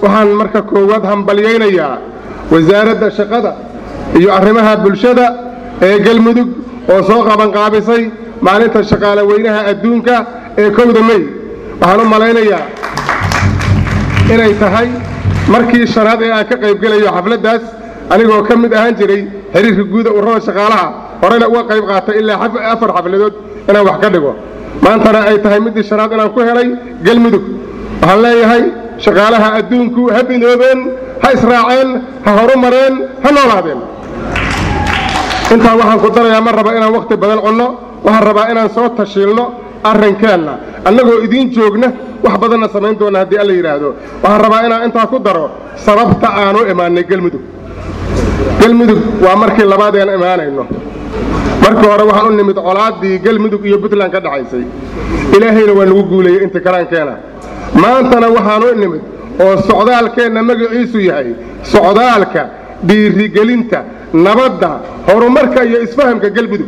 waxaan marka koowaad hambalyaynayaa wasaaradda shaqada iyo arrimaha bulshada ee galmudug oo soo qabanqaabisay maalinta shaqaale weynaha adduunka ee kowda mey waxaan u malaynayaa inay tahay markii shanaad ee aan ka qaybgelayo xafladdaas anigoo ka mid ahaan jiray xiriirka guuda ururada shaqaalaha horena uga qayb qaatay ilaa afar xafladood inaan wax ka dhigo maantana ay tahay middii shanaad inaan ku helay galmudug waxaan leeyahay shaqaalaha adduunku ha bidoobeen ha israaceen ha horumareen ha noolaadeen intaa waxaan ku darayaa ma raba inaan wakhti badan cunno waxaan rabaa inaan soo tashiilno arrinkeenna annagoo idiin joogna wax badanna samayn doonna haddii alla yidhaahdo waxaan rabaa inaan intaa ku daro sababta aanu imaannay gelmudug gelmudug waa markii labaad aan imaanayno markii hore waxaan u nimid colaaddii gelmudug iyo puntland ka dhaxaysay ilaahayna waa nagu guulayey inta karaankeena maantana waxaanu nimid oo socdaalkeenna magaciisu yahay socdaalka dhiirigelinta nabadda horumarka iyo isfahamka gelmudug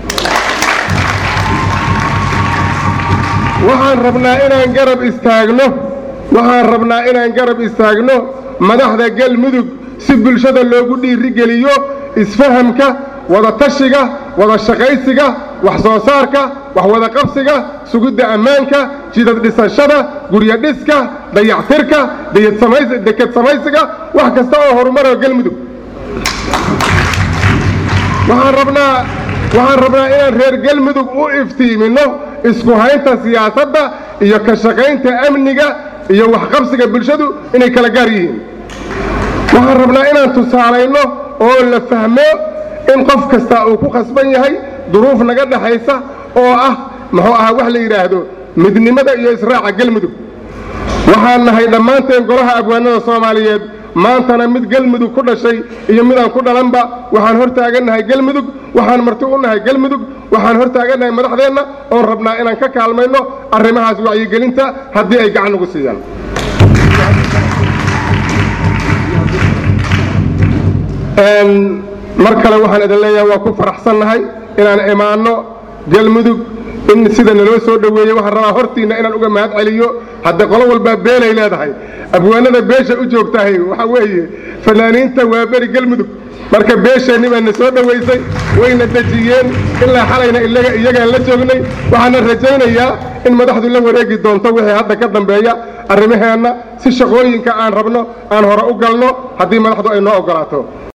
waxaan rabnaa inaan garab istaagno waxaan rabnaa inaan garab istaagno madaxda galmudug si bulshada loogu dhiirigeliyo isfahamka wada tashiga wada shaqaysiga wax soo saarka wax wada qabsiga sugidda ammaanka jidad dhisashada guryo dhiska dayactirka deked samaysiga wax kasta oo horumaro galmudug waxaan rabnaa waxaan rabnaa inaan reer galmudug u iftiiminno isku haynta siyaasadda iyo ka shaqaynta amniga iyo waxqabsiga bulshadu inay kala gaar yihiin waxaan rabnaa inaan tusaalayno oo la fahmo in qof kasta uu ku khasban yahay duruuf naga dhaxaysa oo ah muxuu ahaa wax la yidhaahdo midnimada iyo israaca galmudug waxaan nahay dhammaanteen golaha abwaanada soomaaliyeed maantana mid galmudug ku dhashay iyo midaan ku dhalanba waxaan hor taagannahay galmudug waxaan marti u nahay galmudug waxaan hor taagannahay madaxdeenna oon rabnaa inaan ka kaalmayno arrimahaas wacyigelinta haddii ay gacan ugu siiyaan mar kale waxaan idin leeyahay waa ku faraxsannahay inaan imaanno galmudug in sida naloo soo dhoweeyey waxaan rabaa hortiinna inaan uga mahad celiyo hadda qolo walbaa beelay leedahay abwaanada beesha u joogtahay waxa weeye fanaaniinta waa beri galmudug marka beesheenni baa na soo dhowaysay wayna dejiyeen ilaa xalayna iyagaan la joognay waxaana rajaynayaa in madaxdu la wareegi doonto wixii hadda ka dambeeya arrimaheenna si shaqooyinka aan rabno aan hore u galno haddii madaxdu ay noo oggolaato